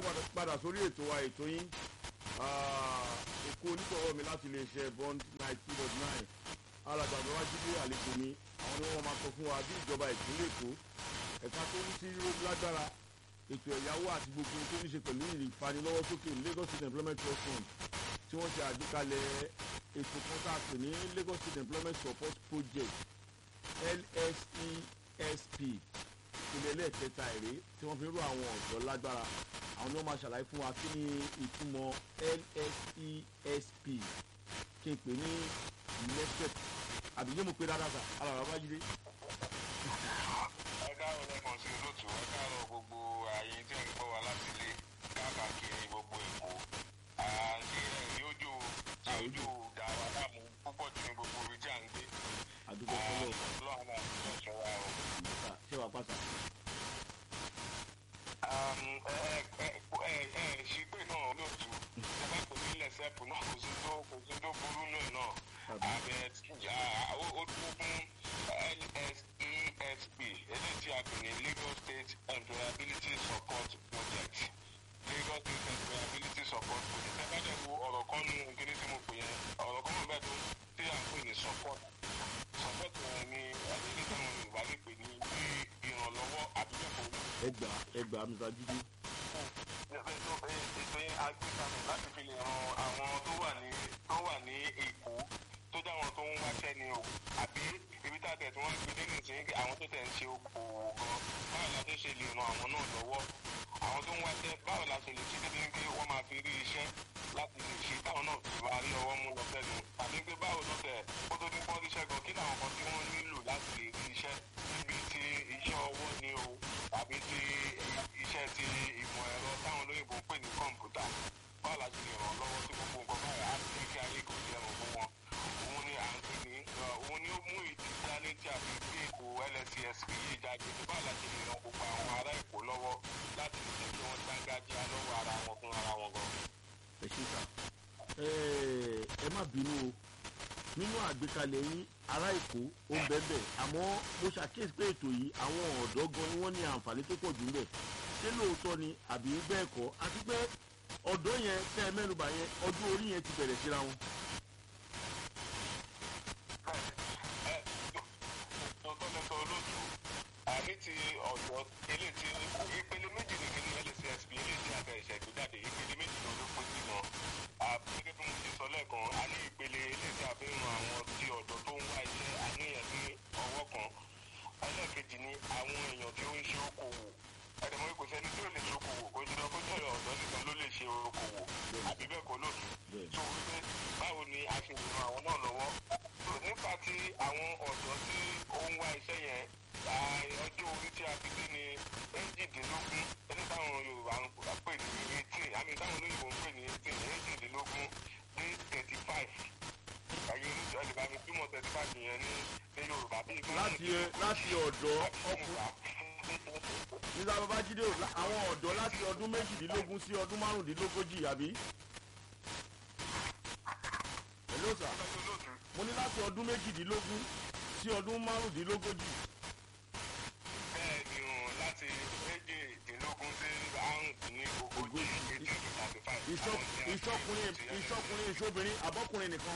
káàbọ̀ padà sórí ètò wa ètò yín èkó onítọ̀wọ́ mi láti lè ṣe bond nine two dot nine alàgbàdo wájú bí àlejò mi àwọn ni wọ́n máa sọ fún wa bí ìjọba ìpínlẹ̀ èkó ẹ̀ka tó ń sí lágbára ètò ẹ̀yáwó àti gbogbo tó ní ṣe pẹ̀lú ìfanilọ́wọ́sókè Lagos State Employment Trust Fund tí wọ́n ṣe àgbékalẹ̀ ètò kan tá a pè ní Lagos State Employment Support Project LSESP ìpínlẹ̀ ẹlẹ́ẹ̀kẹta èrè tí wọ́n fi ń rú àwọn ọ̀dọ́ lágbára àwọn ni wọ́n máa ṣàlàyé fún wa kí ni ìtumọ̀ LSESP kí n pè ní NESEP àbí yé mo pe dáadáa sà alàrà bá yíre. ẹ káàárọ̀ lẹ́kàn sí olóòtú ẹ káàárọ̀ gbogbo ààyè tí ẹ̀ ń gbọ́ wa láti ilé káàkiri gbogbo èkó àti ẹ̀rí ojú tí ojú dà wá láàmú púpọ̀ jù ní gbogbo ibi tí à ń gbé. àdúgbò fọlọ́ ọlọ́run náà ti lọ sọ wa o. ṣé wàá pàṣà. ẹ ẹ ẹ ṣí pé náà olóòtú ẹ bá kò ní lẹ́sẹ̀pù náà kò sí tó kò sí tó burú náà náà àbẹ ó dúró fún LSESP eléyìí tí a pè ní Lagos State Employability Support Project Lagos State Employability Support Project ẹ bá dẹ̀ wo ọ̀rọ̀ kan nínú kíní tí mo pè yẹn ọ̀rọ̀ kan mọ̀ bẹ́ẹ̀ tó tí à ń pè ní support support yẹn ni ẹni tí àwọn Yorùbá lè pè ní bí ìrànlọ́wọ́ àbí bẹ́ẹ̀ kò ẹgbà ẹgbà mr jíjí. ètò yẹn a gbé kalẹ̀ láti fi lè ran àwọn tó wà ní tó wà ní Èkó tó jẹ́ àwọn tó ń wáṣẹ́ ni o àbí ibi tá a tẹ̀ tí wọ́n gbé dé nìsín àwọn tó tẹ̀ ń ṣe okòwò gan báwo la tó ṣe lè ran àwọn náà lọ́wọ́ àwọn tó ń wáṣẹ́ báwo la ṣe lè ṣe débi pé wọ́n máa fi rí iṣẹ́ láti lè ṣe táwọn náà fi máa rí ọwọ́ mú lọ sẹ́nu àbí pé báwo ló tẹ̀ kó tó ní pọ́n ríṣẹ́ gan kí làwọn kan tí wọ́n nílò láti lè rí iṣẹ́ níbi tí iṣẹ́ ọwọ́ ni o àbí tí iṣẹ́ ti ìmọ̀ ẹ̀rọ táwọn olóyìnbó ń pè ní kọ̀ǹpútà báwo la ṣe lè ràn lọ́wọ́ tí gbogbo nǹkan báyìí á ti kí ayé kò jẹ́ ràn fún wọn òun ni à ń pè ní òun ni ó mú ìdí dání tí a fi gbé èkó LSESP yìí jáde báwo la ṣe lè ràn gbogbo àwọn ará Èkó lọ́wọ́ láti lè jẹ́ kí wọ́n dáńgájíá lọ́wọ́ ara wọn fún ara wọn gan. ẹ ṣe sà ẹ má bínú o nínú àgbékalẹ̀ yín ará èkó ó ń bẹ́ẹ̀ bẹ́ẹ̀ àmọ́ mo ṣàkíyèsí pé ètò yìí àwọn ọ̀dọ́ gan ni wọ́n ní àǹfààní tó pọ̀ jù ńbẹ̀ ṣé lóòótọ́ ni àbí bẹ́ẹ̀ kọ́ àti pé ọ̀dọ́ yẹn tẹ́ ẹ mẹ́nuba yẹn ọdún orí yẹn ti bẹ̀rẹ̀ síra wọn. tọ́lẹ́tọ̀ olóòtú àní ti ọ̀dọ́ ilé tí ìpele méjì ní kíní LSESP ilé tí àgbà ìṣẹ̀gbé jáde ìpele méjì ló ló pín sí wọn. gẹ́gẹ́ bí mo ti sọ lẹ́ẹ̀kan a ní ìpele ilé tí a fi ń ran àwọn tí ọ̀dọ́ tó ń wá iṣẹ́ àníyàn ní ọwọ́ kan. ẹlẹ́ẹ̀kejì ni àwọn èèyàn tí ó ń ṣe okòwò ẹ̀dẹ̀mọ́ kò sẹ́ni tí ò lè ṣe okòwò kò jùlọ kó jẹ́ ọ̀dọ́ nìkan ló lè ṣe okòwò àbí bẹ́ẹ̀ kọ́ lóòtú. tó wípé báwo ni a ṣe lè ran àwọn náà lọ́wọ́. nípa ti àwọn ọ̀dọ́ tí ó ń wá iṣẹ́ yẹn ọjọ́ orí tí a fi dé ní méjìdínlógún ẹni táwọn Yorùbá ń pè ní eighteen àmì táwọn olóyìnbó ń pè ní eighteen méjìdínlógún dé thirty five ẹ̀yin oníṣẹ́ ẹ̀dìbà mi túmọ̀ thirty five yẹn ní ní Yorùbá bí ìgbà láti láti ọ̀dọ́ ọkùnrin nígbà babájídé o àwọn ọ̀dọ́ láti ọdún méjìdínlógún sí ọdún márùndínlógójì àbí. hello sir mo ní láti ọdún méjìdínlógún sí ọdún márùndínlógójì. bẹ́ẹ̀ ni o láti méjìdínlógún sí àrùndínlógójì eighteen to thirty five. ìṣọkùnrin ìṣọkùnrin ìṣobìnrin àbọ̀kùnrin nìkan.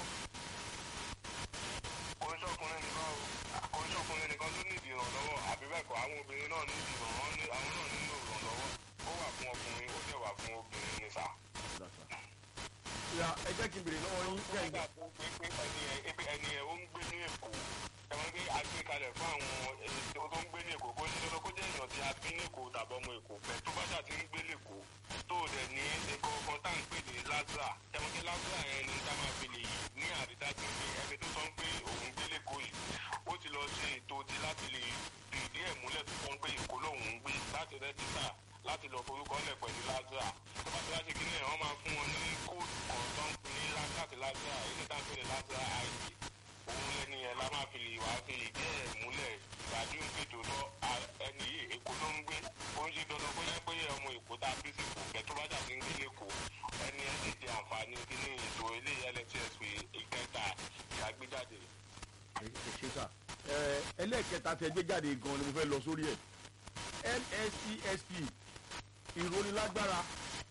oníṣọkùnrin nìkan o oníṣọkùnrin nìkan ló ní ìdìrànlọ́wọ́ àbí bẹ́ẹ̀ kọ́ àwọn obìnrin náà ní ìdìrànlọ́wọ́ àwọn náà nílò ìrànlọ́wọ́ ó wà fún ọkùnrin ó dẹ̀ wà fún obìnrin ní sà. ya ẹ jẹ́ kí n bèrè lọ́wọ́ yín kẹ́ ẹ̀ nígbà tó gbé pé ẹni ẹ ebi ẹni ẹ ó ń gbé ní Èkó ẹ̀wọ̀n gbé agbékalẹ̀ fún àwọn ẹni tó ń gbé ní Èkó kó ní dandan kó jẹ́ èèyàn tí a bí ní Èkó tàbí ọmọ Èkó pẹ̀ tó bá ṣáà ti ń gbé lẹ́kọ̀ọ́ tó dẹ̀ ní nǹkan kan tá à ń pè ní lazara ẹ̀wọ̀n gbé lazara yẹn ni tá máa fi lè ní àrídájú pé ẹni tó sọ ń pé òun gbé lẹ́kọ̀ọ́ yìí ó ti lọ ṣe ètò ti láti lè fìdí ẹ̀ múlẹ̀ tó sọ ń pé Èkó lòun ń gbé láti rẹ́jísà láti lọ forúkọ lẹ̀ pẹ̀lú lazara tó bá ti wá ṣe kí ni wọ́n máa fún wọn ní kóòdù kan tó ń pè ní láti lazara èyí tá à ń pè ní lazara id òun lẹni yẹn la máa fi lè wá fi lè jẹ́ ẹ̀ múlẹ̀ ìgbàdí ń gbèdò lọ ẹni yìí Èkó ló ń gbé ó ń ṣe dandan bóyá pé ọmọ Èkó tá a bí sí kò kẹ́ tó bá jà sí ń gbé lẹ́kọ̀ọ́ ẹni ẹ sì jẹ àǹfààní kí ní ètò eléyìí LSESP ìkẹta ìyàgbéjáde. ẹ ṣe sà ẹ ẹlẹ́ẹ̀kẹta tẹ gbé jáde gan ni mo fẹ́ lọ sórí ẹ̀ LSESP ìrónilágbára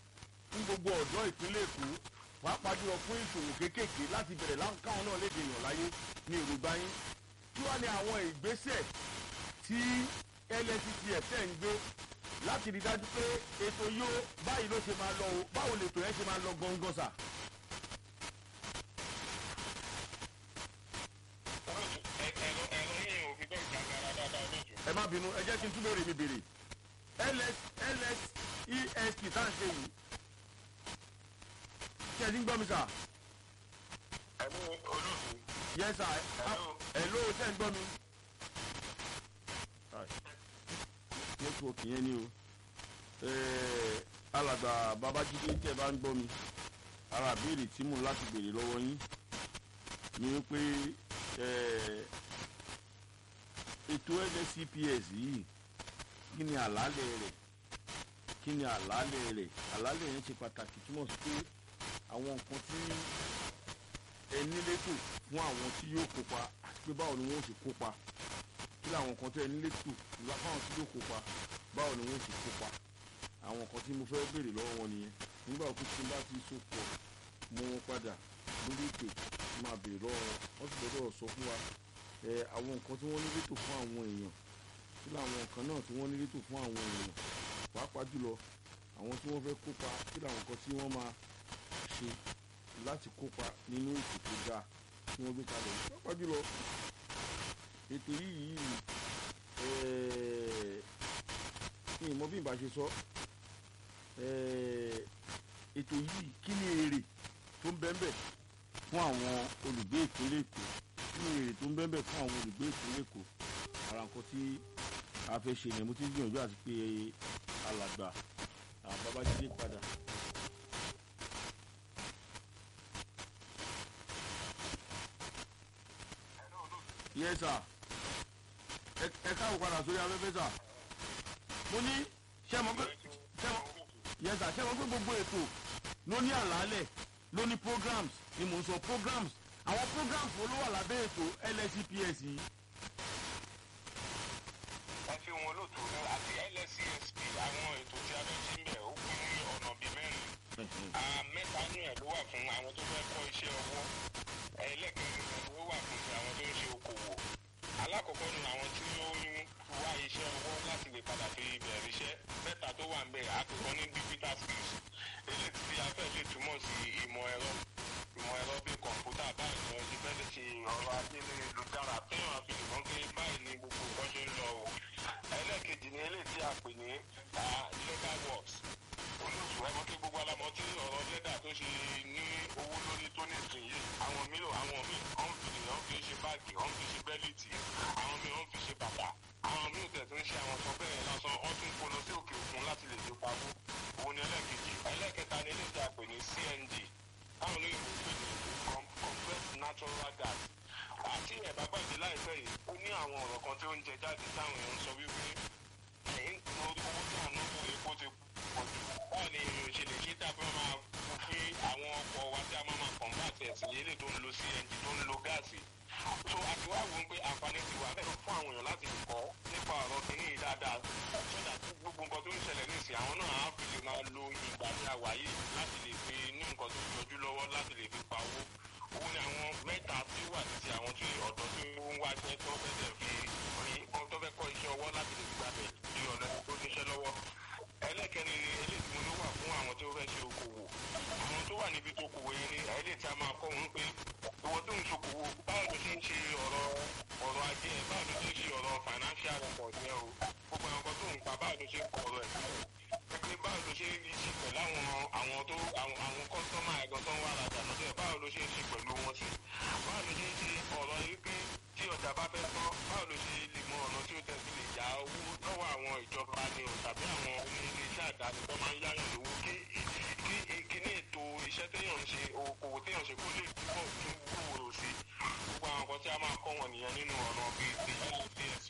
fún gbogbo ọ̀dọ́ ìpínlẹ̀ èkó pàápàá jùlọ fún ìṣòwò kéékèèké láti bẹ̀rẹ̀ lá- káwọn náà lè dèèyàn láyé ní èròǹgbà yín kí wàá ní àwọn ìgbésẹ̀ tí lsctf tẹ̀ ń gbé láti rí dájú pé ètò yóò báyìí ló ṣe máa lọ o báwo lètò yẹn ṣe máa lọ gangan sà. olóòtú ẹ- ẹ̀rọ ẹ̀rọ yìí ò fi bẹ́ẹ̀ jàgàrà dáadáa olóòtú. ẹ má bínú ẹ jẹ́ kí n tún béèrè mi béèrè ls lsesp tá à ń ṣe yìí ṣe ẹ ti ń gbọ́ mi sà ẹ̀mí olóòtú. yẹ sà Hello. ẹ ló ṣe ń gbọ́ mi. nẹ́tíwọ̀kì yẹn ni o Eh, alàgbà babájídé tẹ́ ẹ bá ń gbọ́ mi ara àbéèrè tí mò ń láti béèrè lọ́wọ́ yín ni wípé eh, ètò nscps yìí kí ni àlàálẹ̀ rẹ̀ kí ni àlàálẹ̀ rẹ̀ àlàálẹ̀ yẹn ṣe pàtàkì túmọ̀ sí pé àwọn nǹkan tí ẹ nílétò fún àwọn tí yóò kópa àti pé báwo ni wọ́n ó ṣe kópa kí làwọn nǹkan tí ẹ nílétò fáwọn tí yóò kópa báwo ni wọ́n ó ṣe kópa àwọn nǹkan tí mo fẹ́ béèrè lọ́wọ́ wọn nìyẹn nígbà òkú tí n bá ti sopọ̀ mú wọn padà lórí ìpè tí máa béèrè lọ́wọ́ wọn wọ́n sì gbọ́dọ̀ sọ fún wa ẹ àwọn nǹkan tí wọ́n nílétò fún àwọn èèyàn kí làwọn nǹkan náà tí wọ́n nílétò fún àwọn èèyàn pàápàá jùlọ àwọn tí wọ́n fẹ́ kópa kí làwọn nǹkan tí wọ́n máa ṣe láti kópa nínú ètò tó dáa tí wọ́n gbé kalẹ̀ yìí pàápàá jùlọ ètò yìí ẹ̀ẹ́ ní ìmọ̀ bí n bá ṣe sọ ẹ̀ẹ́ ètò yìí kí ni èrè tó ń bẹ́ẹ̀ bẹ́ẹ̀ fún àwọn olùgbé ìpínlẹ̀ èkó kí ni èrè tó ń bẹ́ẹ̀ bẹ́ẹ̀ fún àwọn olùgbé ìpínlẹ̀ èkó ara nǹkan tí a fẹ́ ṣe yẹn mo ti ń gbìyànjú àti pé alàgbà àbábájídé padà. yes sir ẹ ẹ káwọ padà sórí afẹ́fẹ́ sà mo ní ṣé mo pé ṣé mo yes sir ṣé mo pé gbogbo ètò ló ní àlàálẹ̀ ló ní programs ni mò ń sọ programs àwọn programs wo ló wà lábẹ́ ètò lscps yìí. ẹ fi wọn olóòtú àti lscsp àwọn ètò tí a fẹ́ ṣe ń bẹ̀ ó pín ní ọ̀nà bíi mẹ́rin. Ah, mẹ́ta nínú ẹ̀ ló wà fún àwọn tó fẹ́ kọ́ iṣẹ́ ọwọ́ ẹlẹ́kẹ̀rin ẹ̀ ló wà fún ti àwọn tó ń ṣe okòwò alákọ̀ọ́kọ́ ni àwọn tí ó ń wá iṣẹ́ ọwọ́ láti lè padà fi bẹ̀rẹ̀ iṣẹ́ mẹ́ta tó wà ń bẹ̀ àkọ́kọ́ ní digital skills eléyìí tí a fẹ́ lè túmọ̀ sí ìmọ̀ ẹ̀rọ ìmọ̀ ẹ̀rọ bíi kọ̀ǹpútà báyìí ni wọ́n ti fẹ́ lè ṣe ọ̀rọ̀ ayélujára téèyàn fi lè mọ̀ pé báyìí ni gbogbo nǹkan ṣe ń lọ o ẹlẹ́ẹ̀kejì ni eléyìí tí a pè ní ah, legal works olóòtú ẹ mọ̀ pé gbogbo alamọ̀ tí ọ̀rọ̀ lẹ́dà tó ṣe ní owó lórí tó ní ìsìn yìí àwọn mílò àwọn míì ọ̀n fi ọ̀n fi ṣe báàgì ọ̀n fi ṣe bẹ́líìtì àwọn míì ọ̀n fi ṣe bàtà àwọn míì tẹ̀ tó ń ṣe àwọn kan bẹ́ẹ̀ lásán ọ̀n tún kó lọ sí òkè òkun láti lè fi pawó òun ni ẹlẹ́ẹ̀kejì ẹlẹ́ẹ̀kẹta ni eléyìí tí a pè ní cng táwọn olóyìnbó pè ní com- compressed natural gas àti ẹ̀bá gbàgbé láìpẹ́ yìí ó ní àwọn ọ̀rọ̀ kan tí ó ń jẹ jáde táwọn èèyàn ń sọ wípé ẹ̀yìn owó tí àwọn náà fún epo ti pọ̀ jù báwo ni èèyàn ṣe lè ṣe tàbí wọn máa fún pé àwọn ọkọ̀ wa tí a máa máa convert ẹ̀sìn yẹlé tó ń lo cng tó ń lo gáàsì so àti wá wò ó pé àǹfààní ti wà bẹ́ẹ̀ fún àwọn èèyàn láti kọ́ nípa ọ̀rọ̀ kìíní yìí dáadáa sọ́dà tí gbogbo nǹkan tó ń ṣẹlẹ̀ ní ìsìn àwọn náà á fi lè máa lo ìgbà tí a wà yìí láti lè fi ní nǹkan tó yọjú lọ́wọ́ láti lè fi pa owó òun ni àwọn mẹ́ta tí ó wà títí àwọn tí ọ̀dọ́ tí ó ń wá iṣẹ́ tó fẹ́ tẹ̀ fi rí tó fẹ́ kọ́ iṣẹ́ ọwọ́ láti lè fi gbàgbẹ́ di ọ̀nà tó níṣẹ́ lọ́wọ́ ẹlẹ́kẹ̀rin ni eléyìí tí mo ló wà fún àwọn tó fẹ́ ṣe okòwò àwọn tó wà níbi tó kòwò yẹn ni eléyìí tí a máa kọ́ wọn pé ìwọ tó ń ṣokòwò báwo ló ṣe ń ṣe ọ̀rọ̀ ọ̀rọ̀ ajé ẹ̀ báwo ló ṣe ń ṣe ọ̀rọ̀ financial report yẹn o gbogbo àwọn kan tó ń pa báwo ló ṣe ń kọ ọ̀rọ̀ ẹ̀ sílẹ̀ pé báwo ló ṣe ń ṣe pẹ̀lú àwọn àwọn tó àwọn àwọn kọ́sọ́mà ẹ̀gàn tó ń wá rajà lọ́dọ̀ ẹ̀ báwo ló ṣe ń ṣe pẹ̀lú wọn sí báwo ló ṣe ń ṣe ọ̀rọ̀ yìí pé tí ọjà bá fẹ́ tán báwo ló ṣe lè mọ ọ̀nà tí ó tẹ̀sí lè yá owó lọ́wọ́ àwọn ìjọba ni o tàbí àwọn oníléeṣẹ́ àdáni tó máa ń yáyàn lówó kí kí kíní ètò iṣẹ́ téèyàn ń ṣe okòwò téèyàn ṣe kó lè túbọ̀ tún gbòòrò sí gbogbo àwọn nǹkan tí a máa kọ́ wọn nìyẹn nínú ọ̀nà bíi ti csp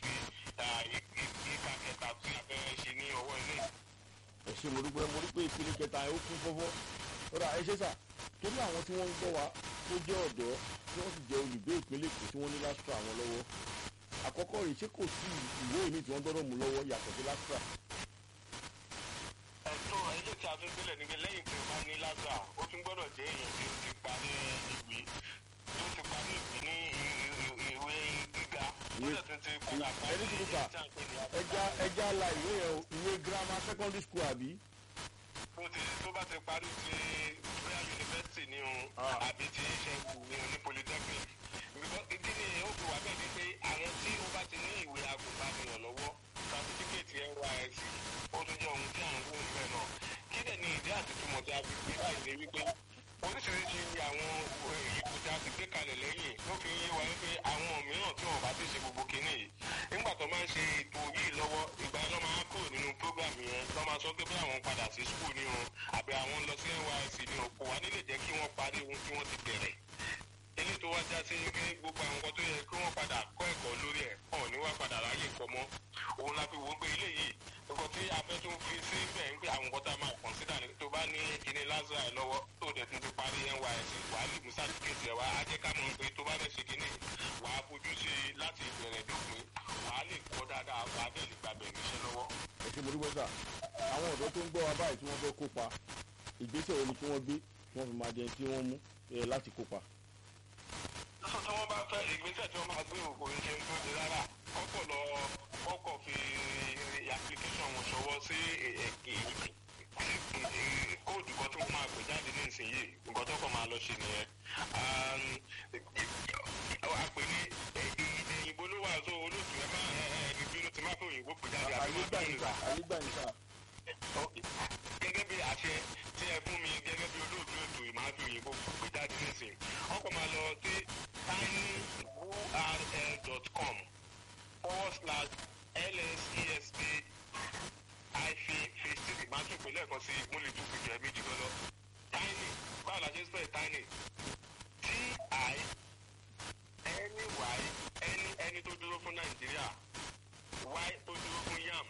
ìka kẹta tí a fẹ́ ṣe ní ọwọ́ ilé ẹ ṣe mo dúpẹ́ mo rí pé ìpele kẹta ẹ ó kún fọ́fọ́ rárá ẹ ṣe sà torí àwọn tí wọ́n ń gbọ́ wa tó jẹ́ ọ̀dọ́ tí wọ́n sì jẹ́ olùgbé ìpínlẹ̀ èkó tí wọ́n ní lásìkò àwọn lọ́wọ́ àkọ́kọ́ rèé ṣé kò sí ìwé mi tí wọ́n gbọ́dọ̀ mú lọ́wọ́ yàtọ̀ sí lásìkò ẹ̀tọ́ ilé tí a tún gbélé ní pé lẹ́yìn tí o bá ní lásà ó tún gbọ́dọ̀ jẹ́ èèyàn tí ó ti parí ìwé tí ó ti parí ìwé ní ìwé gíga tó dẹ̀ tún ti padà parí ẹni tí mo kà tí a ń pè ní ẹja ẹja la ìwé yẹn o ìwé grammar secondary school àbí. tó ti tó bá ti parí ti bóyá yunifásitì ní o Ah. àbí ti iṣẹ́ ní o ní polytechnic because ìdí ni ó fi wà bẹ́ẹ̀ ni pé àwọn tí ó bá ti ní ìwé agùnbánirọ̀ lọ́wọ́ certificate nysc ó tún jẹ́ ohun tí à ń wò ń bẹ̀ náà kí dẹ̀ ni ìdí àti túmọ̀ tí a fi gbé báyìí ni wípé oríṣiríṣi àwọn ètò tí a ti gbé kalẹ̀ lẹ́yìn ló fi yé wa wípé àwọn mìíràn tí wọn bá ti ṣe gbogbo kinní yìí nígbà tó máa ń ṣe ètò yìí lọ́wọ́ ìgbà yẹn ló máa kúrò nínú program yẹn lọ́ máa sọ pé bí àwọn padà sí school ní o àbí àwọn lọ sí nysc ní o kò wá nílé jẹ́ kí wọ́n parí ohun tí wọ́n ti bẹ̀rẹ̀ eléyìí tó wá já sí pé gbogbo àwọn nǹkan tó yẹ kí wọ́n padà kọ́ ẹ̀kọ́ lórí ẹ̀ ọ̀ ní wá padà ráyè kọ́ mọ́ òun la fi wò ó pé eléyìí nǹkan tí a fẹ́ tún fi sí bẹ́ẹ̀ ń pé àwọn nǹkan tá a máa consider ni tó bá ní kíní lásìrò ẹ̀ lọ́wọ́ tó dẹ̀ tún ti parí nysc wà á lè mú certificate ẹ̀ wá á jẹ́ ká mọ̀ pé tó bá fẹ́ ṣe kíní wà á fojú sí i láti ìbẹ̀rẹ̀ dópin wà á lè kọ́ dáadáa wà á dẹ̀ lè gbàgbẹ́ níṣẹ́ lọ́wọ́. ẹ ṣe mo dúpẹ́ sà àwọn ọ̀dọ́ tó ń gbọ́ wa báyìí tí wọ́n fẹ́ kópa ìgbésẹ̀ wo ni kí wọ́n gbé kí wọ́n fi máa jẹun tí wọ́n mú eh, láti kópa. lọ́sọ̀ tí wọ́n bá fẹ́ ìgbésẹ̀ tí wọ́n máa gbé òkò ń ṣe ń gbòde rárá kọ́kọ́ lọ kọ́kọ́ fi application wọn ṣọwọ́ sí kóòdù kan tí wọ́n máa pè jáde ní ìsinyìí nǹkan tó kọ́ máa lọ ṣe nìyẹn. a pè ní èdè òyìnbó ló wà tó olóòtú ẹ máa ẹni bínú ti máa fi òyìnbó pè jáde àbí ayé máa gbà bínú yín sà ayé gbà yín sà. gẹ́gẹ́ bí àṣẹ tí ẹ fún mi gẹ́gẹ́ bí olóòtú ètò ìmáàbí òyìnbó gbé jáde nísìn wọ́n kọ́ máa lọ sí tinyurl.com forward slash lsesp hyphen phase three máa tún ìpínlẹ̀ kan sí mo lè tún fìjọ méjì gan lọ tiny báwo la ṣe ń spell tiny t i any y any any tó dúró fún nàìjíríà y tó dúró fún yam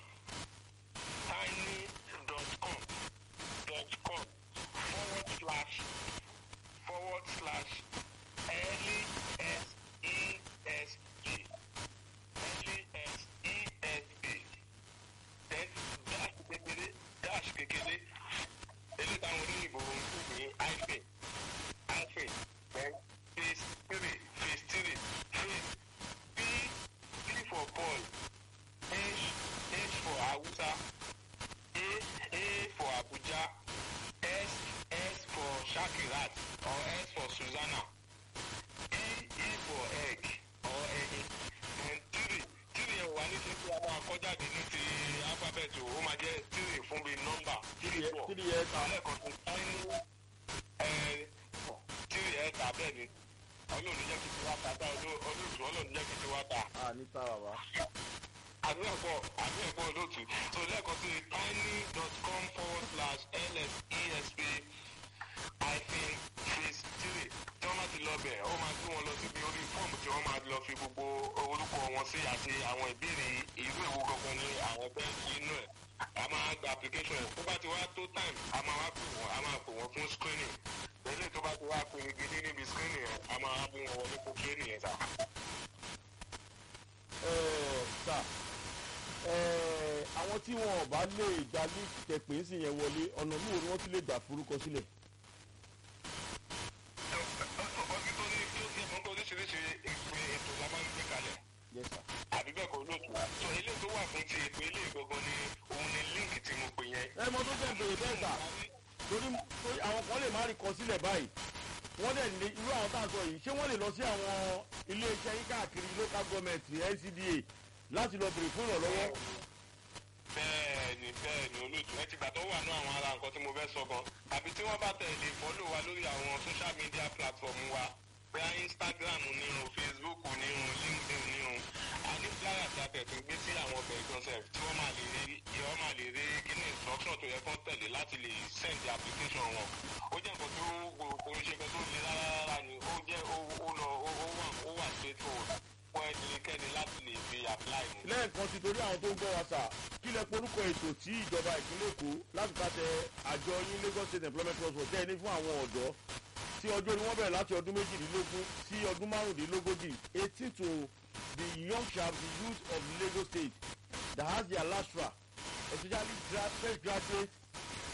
tiny.com dot com forward slash forward slash L E S E S G L E S E S G then dash kékeré dash kékeré eléyìí táwọn oníyìnbó ń pè ní hyphen hyphen then phase three phase three phase P P for Paul H H for Hausa A A for Abuja S S for Shakirat or S for Susanna E E for egg or egg and three three ẹ̀ wà ní ti pé a máa kọ́ jáde ní ti alphabet o ó máa jẹ́ three fún bíi nọ́mbà three four three years am lẹ́ẹ̀kan tó tiny ẹ̀ three ẹ̀ tà bẹ́ẹ̀ ni ọlọ́run jẹ́ kí ti wá ta tá olóòtú ọlọ́run jẹ́ kí ti wá ta a ní tá bàbá. àbí ẹ̀kọ́ àbí ẹ̀kọ́ olóòtú so lẹ́ẹ̀kan sí tiny.com forward slash lsesp hyphen phase three tí wọ́n bá ti lọ bẹ̀ ó máa gbé wọn lọ síbi orí fọ́ọ̀mù tí wọ́n máa lọ fi gbogbo orúkọ wọn sí àti àwọn ìbéèrè ìlú èwo gangan ní àwọn fẹ́ fi inú ẹ̀ a máa gba application ẹ̀ tó bá ti wá tó time a máa wá pè wọ́n a máa pè wọ́n fún screening lẹ́yìn tó bá ti wá pè gidi níbi screening yẹn a máa wá bí wọn wọlé fún training yẹn sá. Eh, sà eh, àwọn tí wọn ò bá lè gba líìkì tẹpẹ́ sí yẹn wọlé ọ̀nà mi ò ní wọ́n tún lè gbà forúkọ sílẹ̀. ọdún tó ní kí ó ti ẹ̀fọn tó oríṣiríṣi ìpè ètò la máa ń gbé kalẹ̀ yes sir. àbí bẹ́ẹ̀ kọ́ lóòtú. sọ ilé tó wà fún ti ètò ilé ìgangan ni òun ni líǹkì tí mo pè yẹn. ẹ mọ tó fẹ́ bèrè bẹ́ẹ̀ sà torí torí àwọn kan lè má rí kọ sílẹ̀ báyìí wọ́n dẹ̀ ní irú àwọn tá à ń sọ yìí ṣé wọ́n lè lọ sí àwọn iléeṣẹ́ yín káàkiri local government ncda láti lọ bèrè fún ìrànlọ́wọ́. bẹ́ẹ̀ni bẹ́ẹ̀ni olóòtú ẹ ti gbà tó wà ní àwọn ara nǹkan tí mo fẹ́ sọ gan àbí tí wọ́n bá tẹ̀lé fọ́lò wa lórí àwọn social media platform wa bóyá instagram ní o facebook ní o linkedin ní o a ní flyer tí a tẹ̀ tún gbé sí àwọn ọbẹ̀ ìgbọ̀nsẹ̀ tí wọ́n máa lè rí wọ́n máa lè rí kíní instruction tó yẹ kán tẹ̀lé láti lè send the application wọn ó jẹ́ nǹkan tó oríṣiríṣi tó le rárá rárá ni ó jẹ́ ó ó lọ ó ó wà ó wà straightforward fún ẹnikẹ́ni láti lè fi apply ni. lẹ́ẹ̀kan sí torí àwọn tó ń gbọ́ wa sà kí lẹ porúkọ ètò tí ìjọba ìpínlẹ̀ èkó láti pàṣẹ àjọ yín lagos state employment trust for tẹ́ ní fún àwọn ọ̀dọ́ tí ọjọ́ orí wọn bẹ̀rẹ̀ láti ọdún méjìdínlógún sí ọdún márùndínlógójì eighteen to the young sharp the youth of lagos state that has their lastra especially gra fresh graduates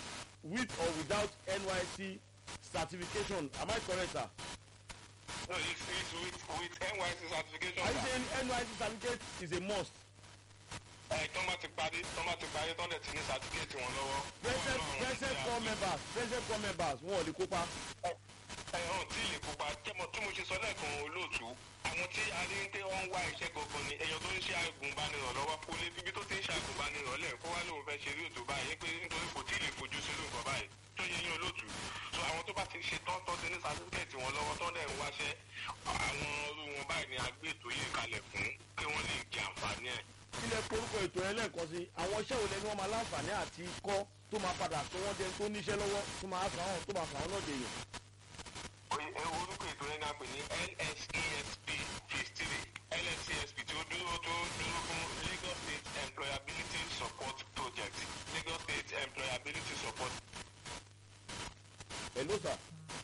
with or without nysc certification am i correct sir. No, it's, it's with, with NYC certification. are you sir. saying nysc certificate is a must. ẹ tọ́ bá ti parí tọ́ bá ti parí tọ́ dẹ̀ ti ní certificate wọn lọ́wọ́. present Wọ́n náà present ti four àgbẹ̀. members present four members wọn ò lè kópa. ẹ hàn tí lè kópa jẹmọ tí mo ṣe sọ lẹ́ẹ̀kan olóòtú àwọn tí a rí ń pé wọ́n ń wá iṣẹ́ gangan ni èèyàn tó ń ṣe agùnbánirọ̀ lọ́wọ́ kó lé bíbí tó ti ń ṣe agùnbánirọ̀ lẹ̀ kó wá lóun fẹ́ ṣe rí òtò báyìí pé nítorí kò tí ì lè fojú sí lóun kan báyìí tó yẹ yín olóòtú so àwọn tó bá ti ṣe tán tán ti ní sátífíkẹ̀tì wọn lọ́wọ́ tán dẹ̀ ń wáṣẹ́ àwọn irú wọn báyìí ni a gbé ètò yìí kalẹ̀ fún kí wọ́n lè jẹ àǹfààní ẹ̀. ilẹ̀ korúkọ ètò yẹn lẹ́ẹ̀kan sí àwọn iṣẹ́ wo lẹni wọ́n máa láǹfààní àti kọ́ tó máa padà tó wọ́n dẹni tó níṣẹ́ lọ́wọ́ tó máa fà wọ́n tó máa fà wọ́n náà dèèyàn. Oye- ẹ orúkọ ètò yẹn náà pè ní lsesp phase three lsesp tí ó dúró tó dúró fún lagos state employability support project lagos state employability support. hello sir.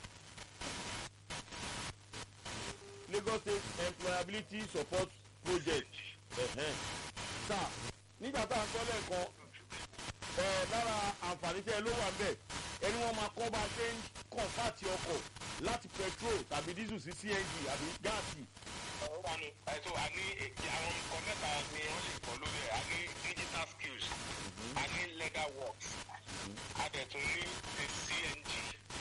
lagos state employability support project. ẹ̀hẹ́n. sir nígbà tá à ń sọ lẹ́ẹ̀kan ẹ̀ lára àǹfààní tẹ́ ẹ ló wà ń bẹ̀ ẹni wọ́n máa kọ́ bá a ṣe ń kọ̀ǹfàtì ọkọ̀ láti petrol tàbí diesel sí cng àbí gáàsì. ọ̀rọ̀ wa ni ẹ̀tọ́ a ní èdè àwọn nǹkan mẹ́ta ni wọ́n lè kọ́ lórí ẹ̀ a ní digital skills a ní legal works a dẹ̀ tún ní the cng.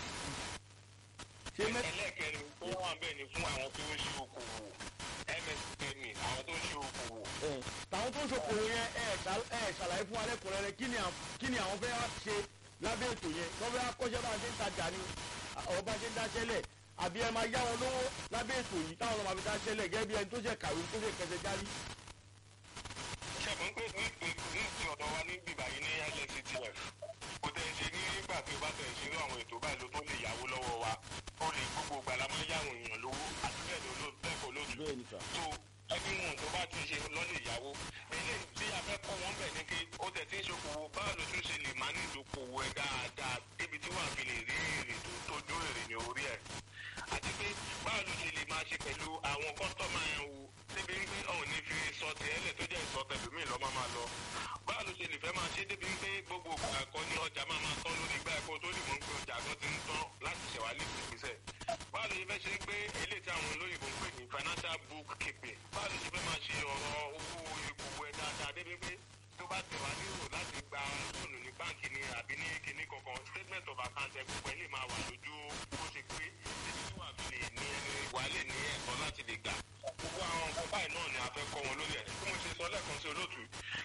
ṣé mẹ́ ẹlẹ́ẹ̀kẹrin tó wà bẹ́ẹ̀ ni fún àwọn tó ń ṣe okòwò msme àwọn tó ń ṣe okòwò. ẹ̀ tàwọn tó ń ṣokòwò yẹn ẹ̀ ṣà- ẹ̀ ṣàlàyé fún alẹ́kùnrẹ́rẹ́ kí ni à- kí ni àwọn fẹ́ wá ṣe lábẹ́ ètò yẹn wọ́n fẹ́ wá kọ́ṣẹ́ bá a ṣe ń tajà ni ọ̀rọ̀ bá a ṣe ń dáṣẹ́lẹ̀ àbí ẹ máa yá wọn lówó lábẹ́ ètò yìí táwọn ọmọ àfi dáṣẹ́lẹ̀ gẹ́gẹ́ bí ẹni tó ṣe kàwé tó ṣe kẹsẹ̀ járí. ṣẹ́gun pé ní ní ti ọ̀dọ̀ wa ní bíbá yìí ní lsctf kò tẹ̀ ṣe ní nígbà tí o bá tẹ̀ ṣe ní àwọn ètò báyìí ló tó lè yáwó lọ́wọ́ wa ó lè gbogbo ìgbà la máa ń yáwó èèyàn lówó àti bẹ́ẹ̀ ló ló bẹ́ẹ̀ kọ́ lójú bẹ́ẹ̀ ni sà. tó ẹbí wọn tó bá ti ṣe lọ́lẹ̀ ìyàwó eléyìí tí a fẹ́ kọ́ wọn bẹ̀ ni pé ó tẹ̀ tí ń ṣokòwò báwo ló tún ṣe lè máa ní ìdókòwò ẹ̀ dáadáa débi tí wàá fi lè rí èrè tó tójú èrè ní orí ẹ̀ àti pé báwo ló ṣe lè máa ṣe pẹ̀lú àwọn kọ́sítọ́mà ẹ̀ wò débi wípé ọ̀hún ní fi sọ tiẹ́lẹ̀ tó jẹ́ ìsọ tẹ̀lómi lọ́ máa máa lọ báwo ló ṣe lè fẹ́ máa ṣe débi wípé gbogbo ìgbà kan ní ọjà máa máa tán lórí ìgbà ẹ̀kọ́ tó lè mọ̀ pé ọjà kan ti ń tán láti ṣẹ̀wá lè fi gbèsè báwo ló ṣe fẹ́ ṣe pé eléyìí tí àwọn olóyìnbó ń pè ní financial book keeping báwo ló ṣe fẹ́ máa ṣe ọ̀rọ̀ owó ìgbòho ẹ̀ dáadáa débi pé tó bá tẹ̀ wá nílò láti gba lóònù ní báǹkì ni àbí ní kinní kankan statement of account ẹ̀ gbogbo ẹ̀ lè máa wà lójú bó ṣe pé débi tí wàá fi lè ní ẹni wà lè ní ẹ̀kọ́ láti lè gbà gbogbo àwọn nǹkan báyìí náà ni a fẹ́ kọ́ wọn lórí ẹ̀ bí mo ṣe sọ lẹ́ẹ̀kan sí olóòtú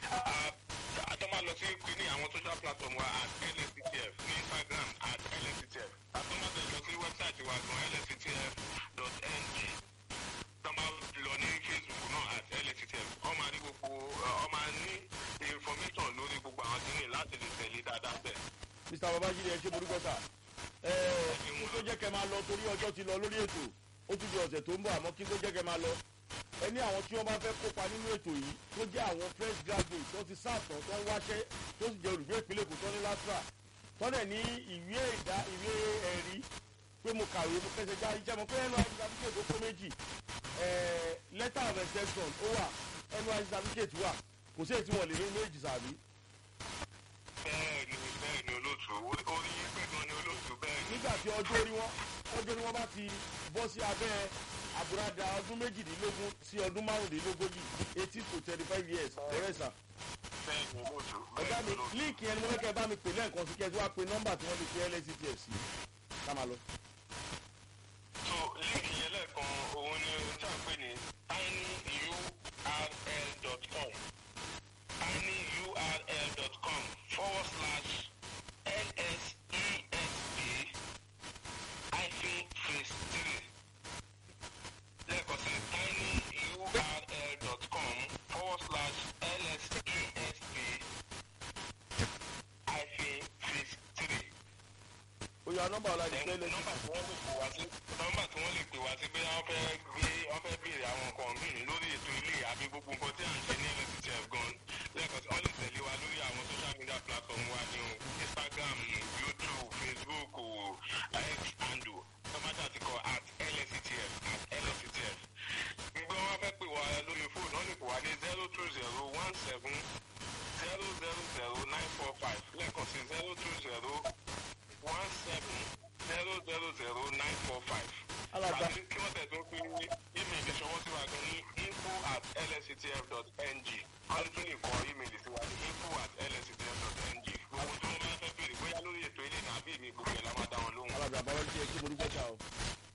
àtọ́ máa lọ sí kinní àwọn social platform wa at lsctf ní instagram at lsctf àtọ́ máa tẹ̀ lọ sí wẹ́bsáìtì wa gan lsctf.ng tọ́ máa lọ ní facebook náà at lsctf wọ́n máa ní gbogbo ọ máa ní information lórí gbogbo àwọn kinní láti lè tẹ̀lé dáadáa bẹ́ẹ̀. mr babajide ẹ ṣe borúkọ sà. ẹ kí n tó jẹ́ kẹ́ máa lọ torí ọjọ́ ti lọ lórí ètò ó tún di ọ̀sẹ̀ tó ń bọ̀ àmọ́ kí n tó jẹ́ kẹ́ máa lọ. ẹ ní àwọn tí wọ́n bá fẹ́ kópa nínú ètò yìí tó jẹ́ àwọn fresh graduate tó ti sáàtọ̀ tó ń wáṣẹ́ tó sì jẹ́ olùgbé ìpínlẹ̀ èkó tó ní lásìrà tọ́lẹ̀ ní ìwé ìdá ìwé ẹ̀rí pé mo kàwé mo kẹsẹ̀ já iṣẹ́ mo pé nysc certificate tó kó méjì ẹ̀ letter of exception ó wà nysc certificate wà kò sí èyí tí wọ́n lè ní méjì sàbí. bẹ́ẹ̀ ni bẹ́ẹ̀ ni olóòtú orí pé gan ni olóòtú bẹ́ẹ̀ ni. nígbà tí ọjọ́ orí wọn ọjọ́ orí wọn bá ti bọ́ sí abẹ́ àbúradà ọdún méjìdínlógún sí ọdún márùndínlógójì eighteen to thirty five years ọ̀rẹ́ sà. bẹ́ẹ̀ ni olóòtú ọ̀gá bẹ́ẹ̀ ni mi olóòtú. líǹkì yẹn ni mo fẹ́ kẹ́ ẹ bá mi pè lẹ́ẹ̀kan sí kẹ́ ẹ tí wàá pe nọ́mbà tí wọ́n fi pe lsctf sí ká máa lọ. so líǹkì yẹn lẹ́ẹ̀kan òun ni tí a ń pè ní tinyurl.com tinyurl.com forward slash lsesp hyphen phase three lẹ́ẹ̀kan sí tinyurl.com forward slash lsesp hyphen phase three ó yà nọ́mbà ọ̀la di pé lsctf. nọ́mbà tí wọ́n lè pè wá sí nọ́mbà tí wọ́n lè pè wá sí pé wọ́n fẹ́ gbé wọ́n fẹ́ béèrè àwọn nǹkan míì lórí ètò ilé àbí gbogbo nǹkan tí à ń ṣe ní lsctf gan lẹ́ẹ̀kan tí wọ́n lè tẹ̀lé wa lórí àwọn social media platform wa ní o instagram youtube facebook o x handle tọ́mátà ti kọ at lsctf at lsctf gbogbo wọn fẹ́ pè wá lórí fóònù wọ́n lè pè wá ní zero two zero one seven zero zero zero nine four five lẹ́ẹ̀kan sí zero two zero lscdf.ng wọ́n tún lè kọ ímeèlì sí wa ní info at lscdf.ng gbogbo tí wọ́n bá fẹ́ béèrè bóyá lórí ètò ilé nàbí mi gbogbo ẹ̀ la máa dá wọn lóhùn. alága àbáwọ́ tí ẹ kí mo dúpẹ́ sá o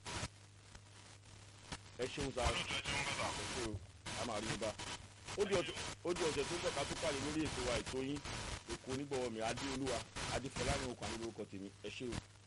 ẹ ṣeun sá olóòtú ẹ ti ń bẹ̀rẹ̀ ẹ ṣe o a máa rí i bá ó di ọ̀sẹ̀ ó di ọ̀sẹ̀ tó ń bọ̀ ká tó pàdé lórí ètò wa ètò yín èkó onígbọ̀wọ́ mi adéolúwa adéfọlá ní okùn ànílórúkọ tèmi ẹ ṣe o.